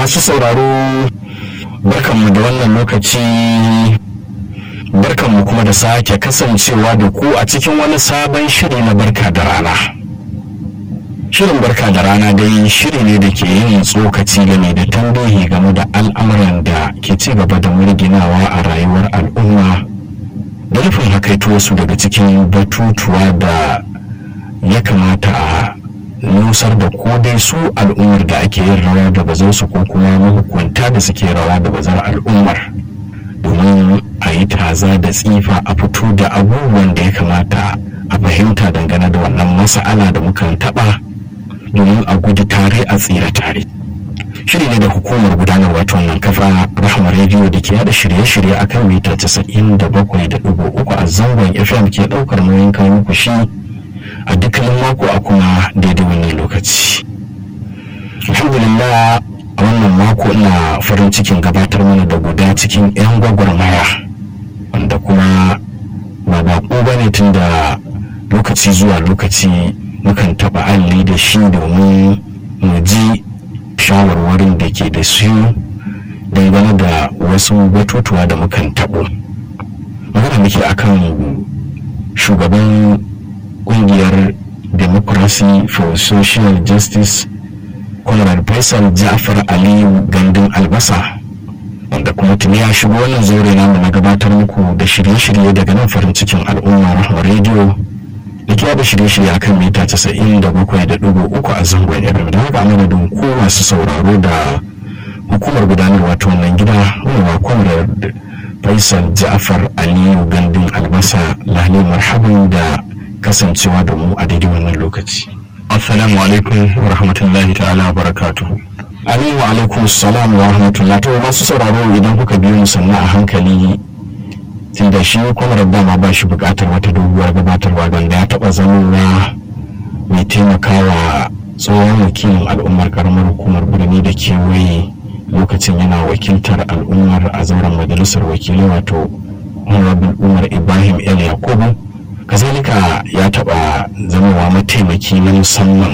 masu sauraro barkanmu da wannan lokaci barkanmu kuma da sake kasancewa da ku a cikin wani sabon shiri na barka da rana shirin barka da rana dai shiri ne da ke yin tsokaci game da tambayi game da al'amuran da ke ci gaba da murginawa a rayuwar al'umma da nufin hakaito wasu daga cikin batutuwa da ya kamata a nusar da ko dai su al'ummar da ake yin rawa da bazar su ko kuma mahukunta da suke rawa da bazar al'ummar domin a yi taza da tsifa a fito da abubuwan da ya kamata a fahimta dangane da wannan masa'ala da mukan taɓa domin a gudu tare a tsira tare shiri ne da hukumar gudanarwa ta wannan kafa rahama rediyo da ke yada shirye-shirye akan mita 97.3 a zangon fm ke daukar nauyin kawo muku shi a dukkanin mako a kuma daidai wannan lokaci alhamdulillah a wannan mako ina farin cikin gabatar mana da guda cikin 'yan gwagwarmaya wanda kuma ba baƙo ba ne tun da lokaci zuwa lokaci mukan taɓa alli da shi domin mu ji shawarwarin da ke da su dangane da wasu batutuwa da mukan taɓo magana muke akan shugaban kungiyar democracy for social justice kwallon faisal ja'far aliyu gandun albasa wanda kuma tuni ya shigo wannan zaure namu na gabatar muku da shirye-shirye daga nan farin cikin al'umma rahama rediyo da ke da shirye-shirye akan mita 97.3 a zangon fm da haka amadadin ku masu sauraro da hukumar gudanarwa ta wannan gida wani kwamrar faisal ja'far aliyu gandun albasa lalle marhaban da kasancewa da mu a daidai wannan lokaci. Assalamu alaikum wa rahmatullahi ta'ala wa barakatuhu. Amin wa alaikum salam wa rahmatullahi to masu sauraro idan kuka biyo mu sannan a hankali tun da shi kwamar dama ba shi bukatar wata doguwar gabatarwa ganda ya taba zamowa mai taimakawa tsohon wakilin al'ummar karamar hukumar birni da kewaye lokacin yana wakiltar al'ummar a zauren majalisar wakilai wato honorable umar ibrahim el yakubu kazalika ya taɓa zamowa mataimaki na musamman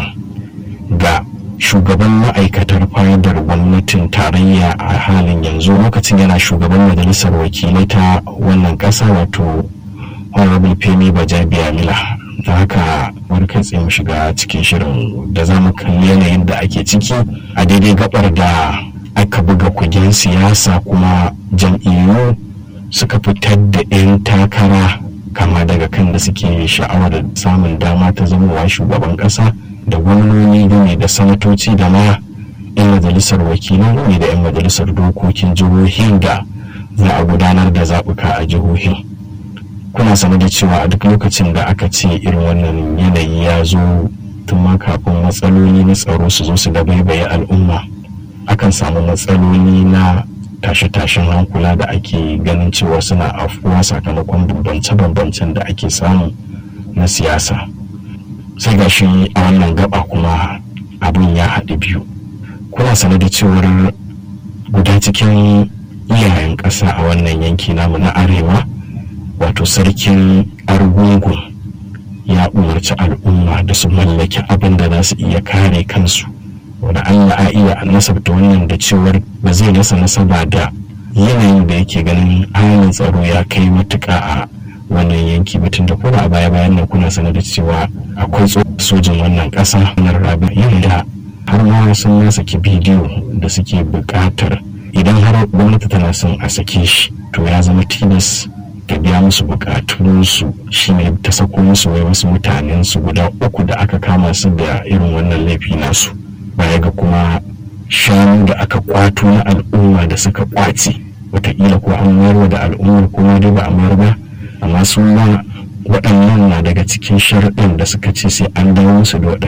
ga shugaban ma'aikatar fadar gwamnatin tarayya a halin yanzu lokacin yana shugaban majalisar wakilai ta wannan ƙasa wato honorable femi bajabiya mila da haka wani kai tsaye mu shiga cikin shirin da za mu kalli yanayin da ake ciki a daidai gabar da aka buga kugen siyasa kuma jam'iyyu suka fitar da 'yan takara kama daga kan da suke sha'awar samun dama ta zamowa shugaban kasa da gwamnoni game da sanatoci da ma 'yan majalisar wakilan game da 'yan majalisar dokokin jihohin da za a gudanar da zaɓuka a jihohin kuna sane da cewa a duk lokacin da aka ce irin wannan yanayi ya zo tun ma kafin matsaloli na tsaro su zo su dabaibaye al'umma akan samu matsaloli na tashe-tashen hankula da ake ganin cewa suna afuwa sakamakon bambance-bambancen da ake samu na siyasa sai ga shi a wannan gaba kuma abin ya haɗu biyu kuna sane da cewar guda cikin iyayen ƙasa a wannan yanki namu na arewa wato sarkin argungun ya umarci al'umma da su mallaki abin da za su iya kare kansu wanda Allah a iya nasabta wannan da cewar ba zai nasa nasaba da yanayin da yake ganin halin tsaro ya kai matuka a wannan yanki batun da kuma a baya bayan nan kuna sanar da cewa akwai sojin wannan ƙasa na rabi yadda har ma sun na saki bidiyo da suke buƙatar idan har gwamnati tana son a sake shi to ya zama tilas ta biya musu bukatunsu shine ta sako musu wai wasu mutanen su guda uku da aka kama su da irin wannan laifi nasu baya ga kuma shanu da aka kwato na al'umma da suka kwace wataƙila ko an mayar da al'ummar kuma dai ba a mayar ba amma su ma waɗannan na daga cikin sharaɗin da suka ce sai an dawo musu da